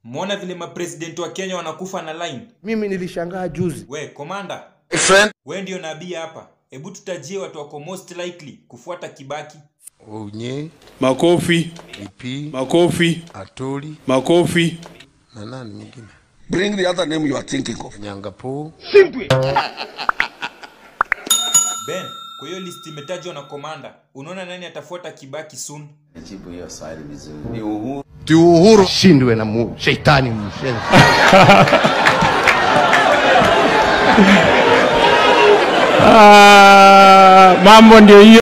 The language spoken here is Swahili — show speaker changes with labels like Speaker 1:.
Speaker 1: Mwona vile mapresident wa Kenya wanakufa na line.
Speaker 2: Mimi nilishangaa juzi.
Speaker 1: We, komanda,
Speaker 3: Friend.
Speaker 1: we ndio nabii hapa. Hebu tutajie watu wako most likely kufuata Kibaki.
Speaker 3: Unye,
Speaker 4: Makofi,
Speaker 3: Ipi,
Speaker 4: makofi,
Speaker 3: Atoli
Speaker 4: makofi.
Speaker 3: na nani mwingine?
Speaker 5: Bring the other name you are thinking of.
Speaker 3: Nyangapo.
Speaker 1: Ben, kwa hiyo list imetajwa na komanda. Unaona nani atafuata Kibaki soon?
Speaker 6: jibu hiyo swali vizuri. Ni Uhuru.
Speaker 2: Ti Uhuru shindwe na mu, shetani mshenzi.
Speaker 4: Ah, mambo ndio hiyo.